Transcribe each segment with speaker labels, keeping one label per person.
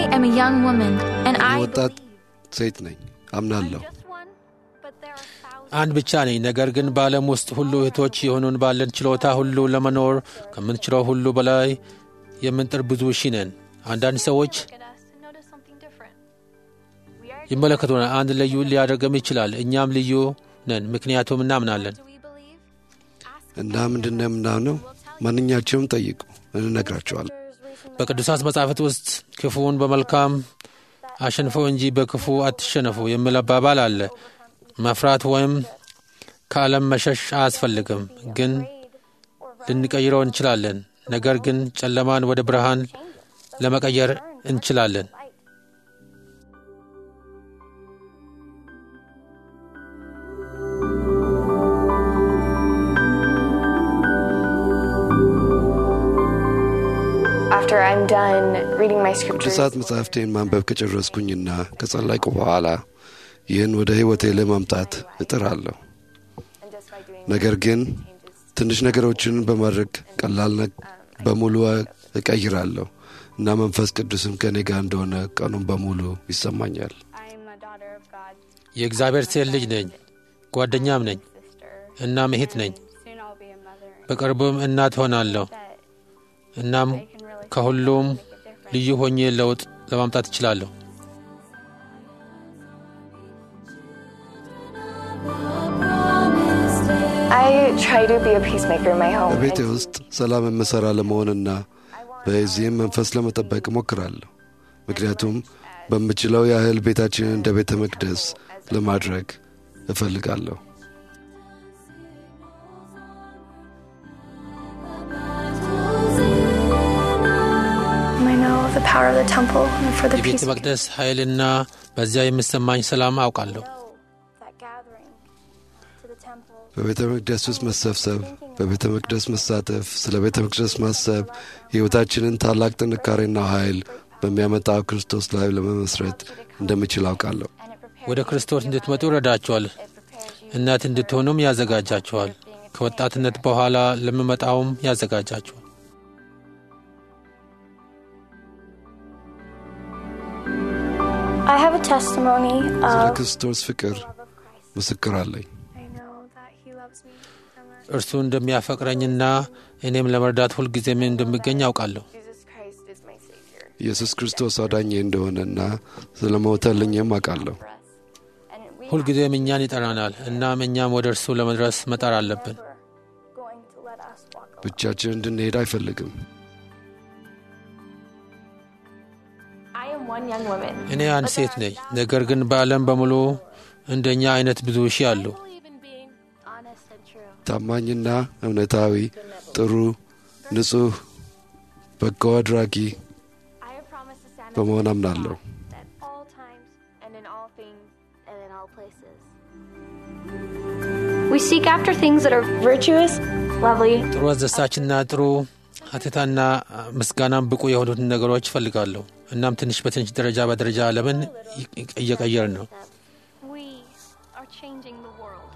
Speaker 1: am a young woman, and I
Speaker 2: ወጣት ሴት ነኝ አምናለሁ።
Speaker 3: just one, but there are thousands.
Speaker 4: አንድ ብቻ ነኝ። ነገር ግን በዓለም ውስጥ ሁሉ እህቶች የሆኑን ባለን ችሎታ ሁሉ ለመኖር ከምንችለው ሁሉ በላይ የምንጥር ብዙ ሺህ ነን። አንዳንድ ሰዎች
Speaker 3: Look at us and notice something different. We are
Speaker 4: ይመለከቱናል። አንድ ልዩ ሊያደርገም ይችላል። እኛም ልዩ ነን፣ ምክንያቱም እናምናለን።
Speaker 3: do we believe? Ask
Speaker 2: እና ምንድን ነው የምናምነው? ማንኛቸውም ጠይቁ እንነግራቸዋለን።
Speaker 4: በቅዱሳት መጻሕፍት ውስጥ ክፉውን በመልካም አሸንፈው እንጂ በክፉ አትሸነፉ የሚል አባባል አለ። መፍራት ወይም ከዓለም መሸሽ አያስፈልግም፣ ግን ልንቀይረው እንችላለን። ነገር ግን ጨለማን ወደ ብርሃን ለመቀየር እንችላለን።
Speaker 5: After I'm done reading my scriptures,
Speaker 2: ቅዱሳት መጻሕፍቴን ማንበብ ከጨረስኩኝና ከጸለይኩ በኋላ ይህን ወደ ሕይወቴ ለማምጣት እጥራለሁ።
Speaker 5: and just by doing
Speaker 2: ነገር ግን
Speaker 5: changes,
Speaker 2: ትንሽ ነገሮችን በማድረግ ቀላል ነ- በሙሉ እቀይራለሁ እና መንፈስ ቅዱስም ከእኔ ጋር እንደሆነ ቀኑን በሙሉ ይሰማኛል።
Speaker 5: I'm a daughter of God,
Speaker 4: የእግዚአብሔር ሴት ልጅ ነኝ፣ ጓደኛም ነኝ፣
Speaker 5: sister.
Speaker 4: እናም እህት ነኝ።
Speaker 5: Soon I'll be a mother.
Speaker 4: በቅርቡም እናት ሆናለሁ።
Speaker 5: That
Speaker 4: እናም
Speaker 5: I can really
Speaker 4: ከሁሉም
Speaker 5: make a difference.
Speaker 4: ልዩ ሆኜ ለውጥ ለማምጣት እችላለሁ።
Speaker 5: I try to be a peacemaker in my home.
Speaker 2: በቤቴ
Speaker 5: and
Speaker 2: ውስጥ ሰላም የምሠራ ለመሆንና በዚህም መንፈስ ለመጠበቅ እሞክራለሁ። ምክንያቱም በምችለው ያህል ቤታችንን እንደ ቤተ መቅደስ ለማድረግ እፈልጋለሁ።
Speaker 6: I know the power of the temple and for the
Speaker 4: የቤተ
Speaker 6: peace
Speaker 4: መቅደስ ኃይልና በዚያ የሚሰማኝ ሰላም አውቃለሁ።
Speaker 6: that gathering to the temple.
Speaker 2: በቤተ መቅደስ ውስጥ መሰብሰብ፣ በቤተ መቅደስ መሳተፍ፣ ስለ ቤተ መቅደስ ማሰብ ሕይወታችንን ታላቅ ጥንካሬና ኃይል በሚያመጣው ክርስቶስ ላይ ለመመስረት እንደምችል አውቃለሁ።
Speaker 5: and it prepares
Speaker 4: ወደ ክርስቶስ እንድትመጡ ይረዳችኋል።
Speaker 5: it prepares you
Speaker 4: እናት እንድትሆኑም ያዘጋጃችኋል። ከወጣትነት በኋላ ለሚመጣውም ያዘጋጃችኋል።
Speaker 6: I have a testimony
Speaker 2: ስለ
Speaker 6: of
Speaker 2: ክርስቶስ ፍቅር ምስክር አለኝ።
Speaker 6: I know that he loves me so much.
Speaker 4: እርሱ እንደሚያፈቅረኝና እኔም ለመርዳት ሁልጊዜም እንደሚገኝ አውቃለሁ።
Speaker 5: Jesus Christ is my Savior
Speaker 2: ኢየሱስ ክርስቶስ አዳኜ እንደሆነና ስለ ሞተልኝም አውቃለሁ።
Speaker 5: for us. And we
Speaker 4: ሁልጊዜም እኛን ይጠራናል። እናም እኛም ወደ እርሱ ለመድረስ መጣር አለብን።
Speaker 6: Never going to let us walk alone.
Speaker 2: ብቻችን እንድንሄድ አይፈልግም።
Speaker 5: I am one young woman.
Speaker 4: እኔ አንድ ሴት ነኝ። ነገር ግን በዓለም በሙሉ እንደኛ አይነት ብዙ ሺህ አሉ።
Speaker 3: believe in being honest and true.
Speaker 2: ታማኝና እውነታዊ፣ ጥሩ፣ ንጹሕ፣ በጎ አድራጊ
Speaker 5: I have promised to stand
Speaker 2: በመሆን
Speaker 5: up
Speaker 2: አምናለሁ።
Speaker 3: At all times and in all things and in all places.
Speaker 6: We seek after things that are virtuous, lovely,
Speaker 4: ጥሩ አስደሳችና ጥሩ ሀተታና ምስጋናም ብቁ የሆኑትን ነገሮች እፈልጋለሁ። እናም ትንሽ በትንሽ ደረጃ በደረጃ ዓለምን እየቀየርን ነው።
Speaker 3: We are changing the world.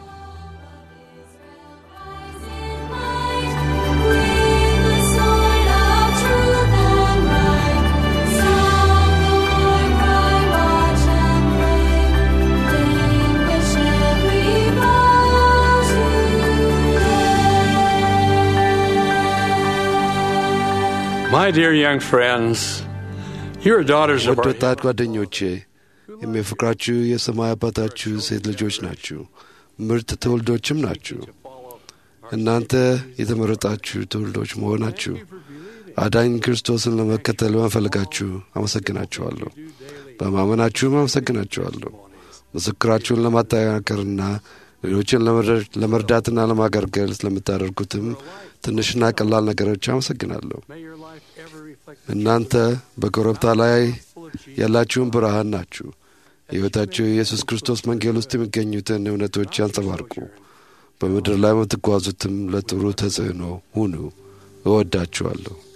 Speaker 7: My dear young friends, you're daughters of
Speaker 2: ውድ
Speaker 7: our
Speaker 2: ወጣት ጓደኞቼ የሚያፈቅራችሁ የሰማይ አባታችሁ ሴት ልጆች ናችሁ። ምርጥ ትውልዶችም ናችሁ። እናንተ የተመረጣችሁ ትውልዶች መሆናችሁ አዳኝ ክርስቶስን ለመከተል በመፈለጋችሁ አመሰግናችኋለሁ። በማመናችሁም አመሰግናችኋለሁ። ምስክራችሁን ለማጠናከርና ሌሎችን ለመረ- ለመርዳትና ለማገልገል ስለምታደርጉትም ትንሽና ቀላል ነገሮች አመሰግናለሁ።
Speaker 7: May your life ever reflect
Speaker 2: እናንተ በኮረብታ ላይ ያላችሁን ብርሃን ናችሁ። ሕይወታችሁ የኢየሱስ ክርስቶስ መንጌል ውስጥ የሚገኙትን እውነቶች ያንጸባርቁ። በምድር ላይ የምትጓዙትም ለጥሩ ተጽዕኖ ሁኑ። እወዳችኋለሁ።